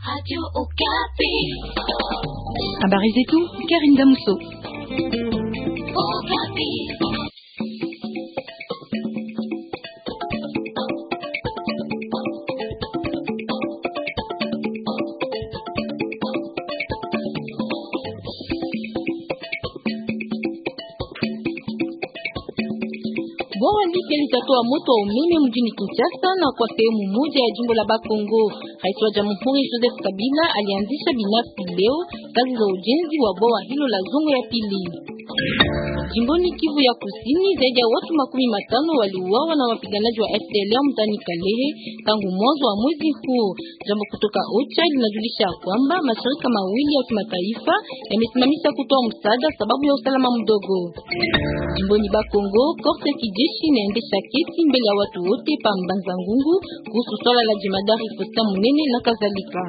Habari zetu Karin Damuso. Bwawa Lipya litatoa moto wa umeme mjini Kinshasa na kwa sehemu moja ya jimbo la Bakongo. Rais wa Jamhuri Joseph Kabila alianzisha binafsi leo kazi za ujenzi wa bwawa hilo la Zongo ya pili. Jimboni Kivu ya Kusini, zaidi ya watu makumi matano waliuawa na wapiganaji wa FDLR mtani Kalehe tangu mwanzo wa mwezi huu. Jambo kutoka OCHA linajulisha kwamba mashirika mawili ya kimataifa yamesimamisha kutoa msaada sababu ya usalama mdogo. Jimboni Bakongo, korte ya kijeshi inaendesha kesi mbele ya watu wote pa Mbanza Ngungu kuhusu swala la jemadari Fosta Munene na kadhalika.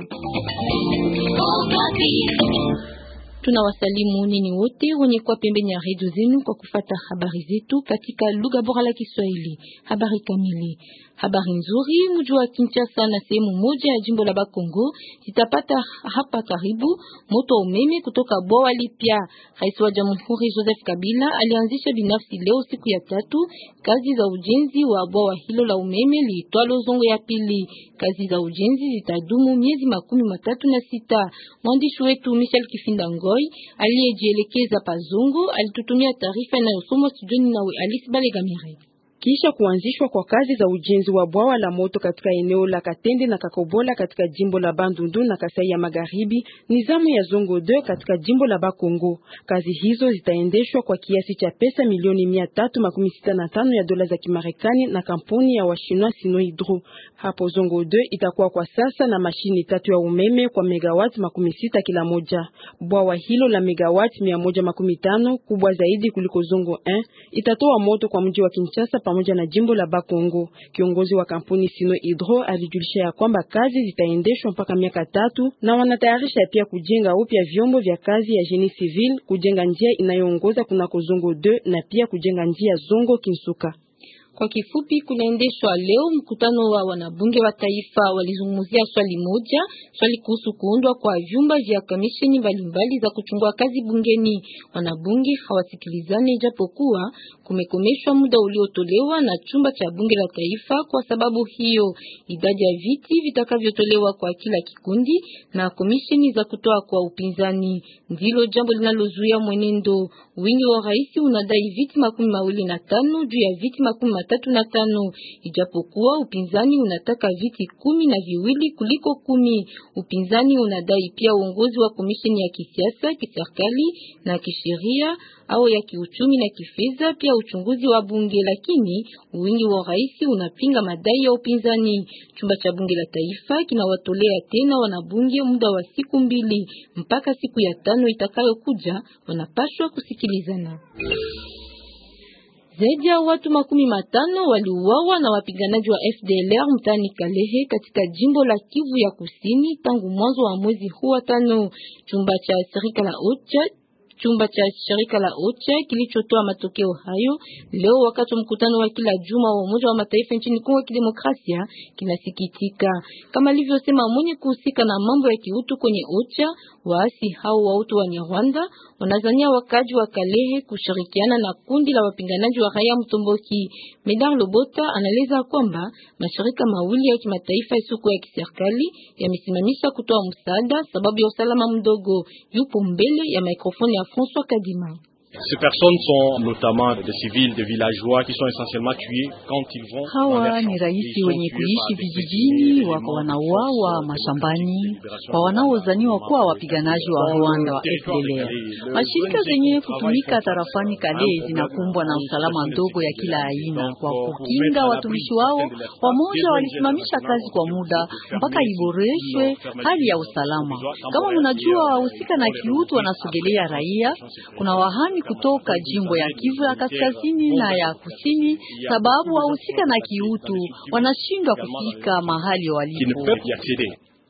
Tunawasalimu nini wote wenye kwa pembeni ya redio zenu kwa kufata habari zetu katika lugha bora la Kiswahili. Habari kamili. Habari nzuri, mji wa Kinshasa na sehemu moja ya jimbo la Bakongo zitapata hapa karibu moto umeme kutoka bwawa lipya. Rais wa Jamhuri Joseph Kabila alianzisha binafsi leo siku ya tatu kazi za ujenzi wa bwawa hilo la umeme liitwalo Zongo ya pili. Kazi za ujenzi zitadumu miezi makumi matatu na sita. Mwandishi wetu Michel Kifinda Ngoi aliyejielekeza pa Zongo alitutumia taarifa inayosomwa studioni nawe Alice Balegamire. Kisha kuanzishwa kwa kazi za ujenzi wa bwawa la moto katika eneo la Katende na Kakobola katika jimbo la Bandundu na Kasai ya Magharibi, ni zamu ya Zongo 2 katika jimbo la Bakongo. Kazi hizo zitaendeshwa kwa kiasi cha pesa milioni mia tatu makumi sita na tano ya dola za Kimarekani na kampuni ya Washinwa Sinohydro. Hapo Zongo 2 itakuwa kwa sasa na mashini tatu ya umeme kwa megawati makumi sita kila moja. Bwawa hilo la megawati mia moja makumi tano kubwa zaidi kuliko Zongo 1 itatoa moto kwa mji wa Kinshasa pamoja na jimbo la Bakongo. Kiongozi wa kampuni Sino Hydro alijulisha ya kwamba kazi zitaendeshwa mpaka miaka tatu na wanatayarisha pia kujenga upya vyombo vya kazi ya Genie Civil, kujenga njia inayoongoza kunako Zongo 2 na pia kujenga njia Zongo Kinsuka. Kwa kifupi, kunaendeshwa leo mkutano wa wanabunge wa taifa. Walizungumzia swali moja, swali kuhusu kuundwa kwa vyumba vya kamisheni mbalimbali za kuchungua kazi bungeni. Wanabunge hawasikilizane, japokuwa kumekomeshwa muda uliotolewa na chumba cha bunge la taifa. Kwa sababu hiyo, idadi ya viti vitakavyotolewa kwa kila kikundi na komisheni za kutoa kwa upinzani ndilo jambo linalozuia mwenendo. Wingi wa rais unadai viti makumi mawili na tano juu ya viti makumi tatu na tano ijapokuwa upinzani unataka viti kumi na viwili kuliko kumi. Upinzani unadai pia uongozi wa komisheni ya kisiasa, kiserikali na kisheria au ya kiuchumi na kifedha, pia uchunguzi wa bunge, lakini wingi wa rais unapinga madai ya upinzani. Chumba cha bunge la taifa kinawatolea tena wanabunge muda wa siku mbili mpaka siku ya tano itakayokuja, wanapaswa kusikilizana. Zaidi ya watu makumi matano waliuawa na wapiganaji wa FDLR mtani Kalehe katika jimbo la Kivu ya Kusini tangu mwanzo wa mwezi huu wa tano. Chumba cha shirika la OCHA chumba cha shirika la OCHA kilichotoa matokeo hayo leo wakati wa mkutano wa kila juma wa Umoja wa Mataifa nchini Kongo ya Kidemokrasia kinasikitika, kama alivyosema mwenye kuhusika na mambo ya kiutu kwenye OCHA. Waasi hao wa utu wa Rwanda wanazania wakaji wa Kalehe kushirikiana na kundi la wapinganaji wa raia Mtomboki. Medar Lobota anaeleza kwamba mashirika mawili ya kimataifa yasiyokuwa ya kiserikali yamesimamisha kutoa msaada sababu ya usalama mdogo. Yupo mbele ya mikrofoni ya François Kadima. Ces personnes sont notamment des civils, des villageois qui sont essentiellement tués quand ils vont. Hawa ni raisi wenye kuishi vijijini, wako wanauawa mashambani kwa wanaozaniwa kuwa wapiganaji wa Rwanda wa FDLR. Mashirika zenye kutumika tarafani Kale zinakumbwa na usalama ndogo ya kila aina. Kwa kukinga watumishi wao, wamoja walisimamisha kazi kwa muda mpaka iboreshwe hali ya usalama. Kama mnajua, wahusika na kiutu wanasogelea raia. Kuna wahami kutoka jimbo ya Kivu ya kaskazini na ya kusini, sababu wahusika na kiutu wanashindwa kufika mahali walipo.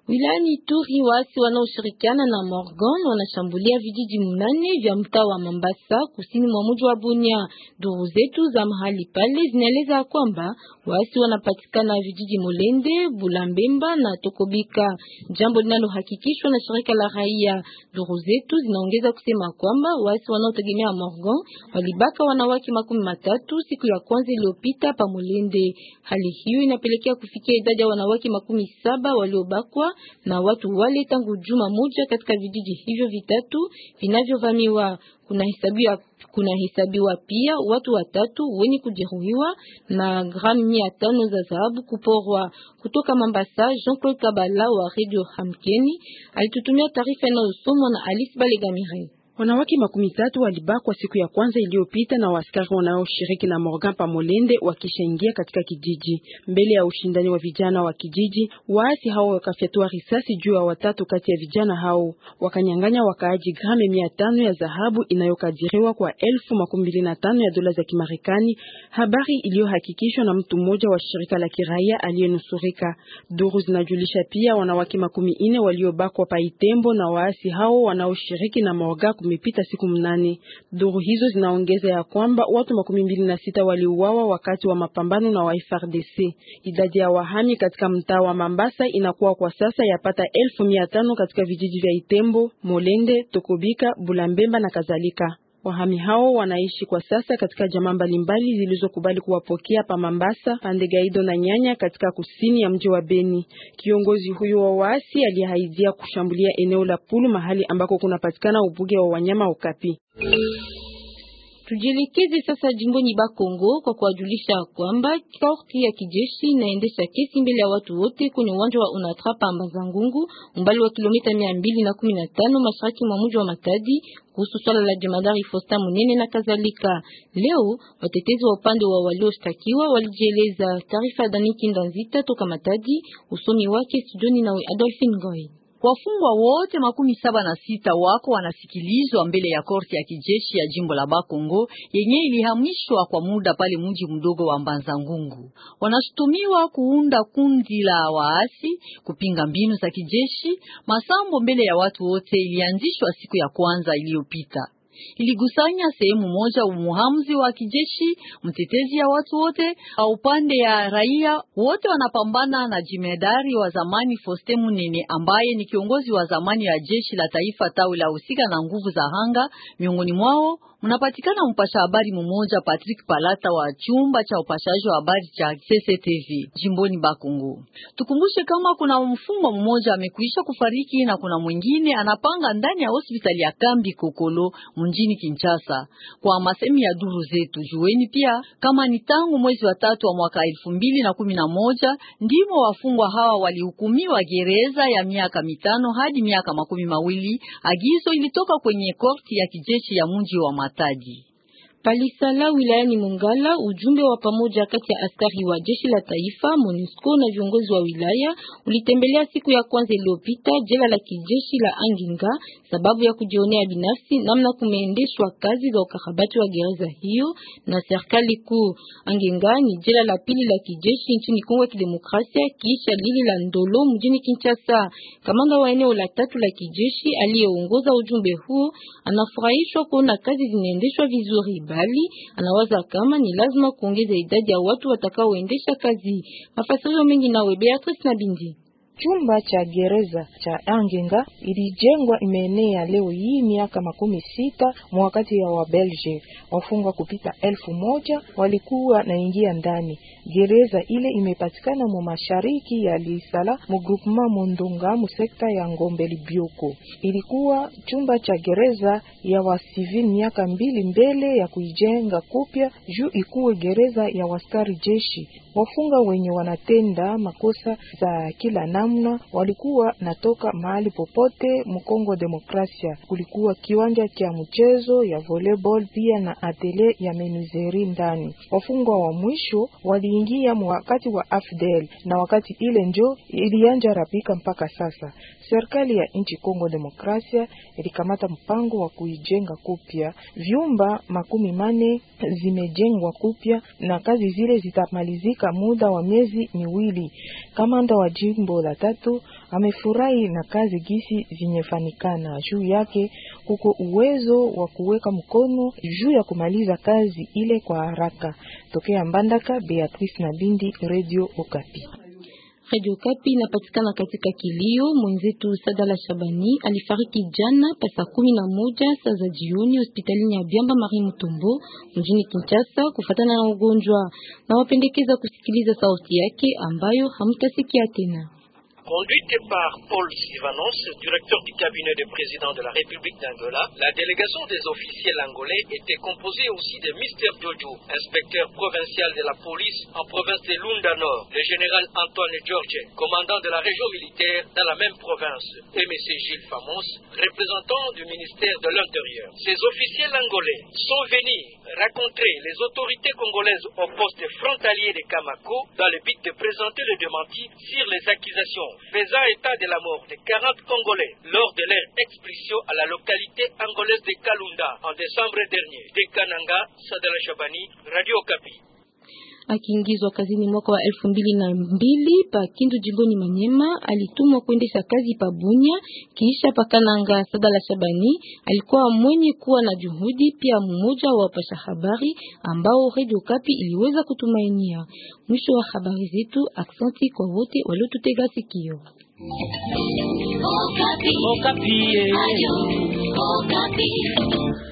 Wilayani Ituri waasi wanaoshirikiana na Morgan wanashambulia vijiji mnane vya mtaa wa Mambasa kusini mwa mji wa Bunia. Duru zetu za mahali pale zinaeleza kwamba waasi wanapatikana vijiji Molende, Bulambemba na Tokobika, jambo linalohakikishwa na shirika la raia. Duru zetu zinaongeza kusema kwamba waasi wanaotegemea Morgan walibaka wanawake makumi matatu siku ya kwanza iliyopita pa Molende. Hali hiyo inapelekea kufikia idadi ya wanawake makumi saba waliobakwa na watu wale tangu juma moja katika vijiji hivyo vitatu vinavyovamiwa. Kuna hesabiwa kuna hesabiwa pia watu watatu wenye kujeruhiwa na gramu mia tano za dhahabu kuporwa. Kutoka Mambasa, Jean-Claude Kabala wa Radio Hamkeni alitutumia taarifa inayosomwa na Alice Balegamire. Wanawake makumi tatu walibakwa siku ya kwanza iliyopita na waskari wanaoshiriki na Morgan Pamolende wakishaingia katika kijiji. Mbele ya ushindani wa vijana wa kijiji, waasi hao wakafyatua risasi juu ya watatu kati ya vijana hao, wakanyang'anya wakaaji grame mia tano ya dhahabu inayokadiriwa kwa elfu makumi mbili na tano ya dola za Kimarekani, habari iliyohakikishwa na mtu mmoja wa shirika la kiraia aliyenusurika. Duru zinajulisha pia wanawake makumi ine waliobakwa Paitembo na waasi hao wanaoshiriki na Morgan kumepita siku mnane. Duru hizo zinaongeza ya kwamba watu makumi mbili na sita waliuawa wakati wa mapambano na wa FARDC. Idadi ya wahami katika mtaa wa Mambasa inakuwa kwa sasa yapata elfu mia tano katika vijiji vya Itembo, Molende, Tokobika, Bulambemba na kadhalika. Wahami hao wanaishi kwa sasa katika jamaa mbalimbali zilizokubali kuwapokea pa Mambasa, Pandegaido na Nyanya katika kusini ya mji wa Beni. Kiongozi huyo wa waasi aliyehaidia kushambulia eneo la Pulu mahali ambako kunapatikana ubuge wa wanyama Okapi. Tujielekeze sasa jimboni Bakongo kwa kuwajulisha kwamba korti ya kijeshi inaendesha kesi mbele ya watu wote kwenye uwanja wa Onatra pa Mbazangungu, umbali wa kilomita mia mbili na kumi na tano mashariki mwa mji wa Matadi kuhusu swala la jemadari Fosta Munene na kadhalika. Leo watetezi wa upande wa walioshtakiwa walijieleza. Taarifa Daniki Ndanzita toka Matadi, usomi wake studioni nawe Adolphine Ngoy. Wafungwa wote makumi saba na sita wako wanasikilizwa mbele ya korti ya kijeshi ya jimbo la Bakongo yenye ilihamishwa kwa muda pale mji mdogo wa Mbanza Ngungu. Wanashutumiwa kuunda kundi la waasi, kupinga mbinu za kijeshi. Masambo mbele ya watu wote ilianzishwa siku ya kwanza iliyopita iligusanya sehemu moja umuhamzi wa kijeshi, mtetezi ya watu wote au upande ya raia wote wanapambana na jimedari wa zamani Foste Munene ambaye ni kiongozi wa zamani ya jeshi la taifa tawi la husika na nguvu za hanga. Miongoni mwao mnapatikana mpasha habari mmoja Patrick Palata wa chumba cha upashaji wa habari cha CCTV jimboni Bakongo. Tukumbushe kama kuna mfungwa mmoja amekwisha kufariki na kuna mwingine anapanga ndani ya hospitali ya Kambi Kokolo mjini Kinshasa. Kwa masemi ya duru zetu, jueni pia kama ni tangu mwezi wa tatu wa mwaka elfu mbili na kumi na moja ndimo wafungwa hawa walihukumiwa gereza ya miaka mitano hadi miaka makumi mawili. Agizo ilitoka kwenye korti ya kijeshi ya mji wa Matadi. Palisala wilayani Mongala, ujumbe wa pamoja kati ya askari wa jeshi la taifa MONUSCO na viongozi wa wilaya ulitembelea siku ya kwanza iliyopita jela la kijeshi la Anginga sababu ya kujionea binafsi namna kumeendeshwa kazi za ukarabati wa gereza hiyo na serikali kuu. Anginga ni jela la pili la kijeshi nchini Kongo ya Kidemokrasia kisha lili la Ndolo mjini Kinshasa. Kamanda wa eneo la tatu la kijeshi aliyeongoza ujumbe huo anafurahishwa kuona kazi zinaendeshwa vizuri bali anawaza kama ni lazima kuongeza idadi ya watu watakaoendesha kazi. Mafasirio mengi nawe Beatrice na Bindi. Chumba cha gereza cha Angenga ilijengwa imeenea leo hii miaka makumi sita mwakati ya Wabelge. Wafungwa kupita elfu moja walikuwa naingia ndani. Gereza ile imepatikana mu mashariki ya Lisala mu groupement Mondonga mu sekta ya Ngombe Libyoko. Ilikuwa chumba cha gereza ya wasivili miaka mbili mbele ya kuijenga kupya juu ikuwe gereza ya waskari jeshi. Wafunga wenye wanatenda makosa za kila namna walikuwa natoka mahali popote Mkongo Demokrasia. Kulikuwa kiwanja cha mchezo ya volleyball pia na atelier ya menuzeri ndani. Wafungwa wa mwisho waliingia wakati wa AFDL na wakati ile njo ilianja rapika mpaka sasa. Serikali ya nchi Kongo Demokrasia ilikamata mpango wa kuijenga kupya. Vyumba makumi mane zimejengwa kupya na kazi zile zitamalizika muda wa miezi miwili. Kamanda wa jimbo la tatu amefurahi na kazi gisi vinyefanikana juu yake, kuko uwezo wa kuweka mkono juu ya kumaliza kazi ile kwa haraka. Tokea Mbandaka, Beatrice na Bindi, Radio Okapi. Radio Kapi inapatikana katika kilio. Mwenzetu Sadala Shabani alifariki jana pasa kumi na moja saa za jioni hospitalini ya Biamba Marie Mutombo mjini Kinshasa kufatana na ugonjwa, na wapendekeza kusikiliza sauti yake ambayo hamtasikia tena. Conduite par Paul Sylvanos, directeur du cabinet du président de la République d'Angola, la délégation des officiels angolais était composée aussi de Mister Jojo, inspecteur provincial de la police en province de Lunda Nord, le général Antoine George, commandant de la région militaire dans la même province, et M. Gilles Famos, représentant du ministère de l'Intérieur. Ces officiels angolais sont venus rencontrer les autorités congolaises au poste frontalier de Kamako dans le but de présenter le démenti sur les accusations faisant état de la mort de 40 Congolais lors de leur expulsion à la localité angolaise de Kalunda en décembre dernier. De Kananga, Sadala Shabani, Radio Kapi. Akiingizwa kazini mwaka wa elfu mbili na mbili pa Kindu jimboni Manyema, alitumwa kuendesha kazi pa Bunya kisha pa Kananga. Sadala Shabani alikuwa mwenye kuwa na juhudi, pia mmoja wa wapasha habari ambao Radio Kapi iliweza kutumainia. Mwisho wa habari zetu. Aksanti kwa wote waliotutega sikio. Okapi. Okapi. Ayo, Okapi.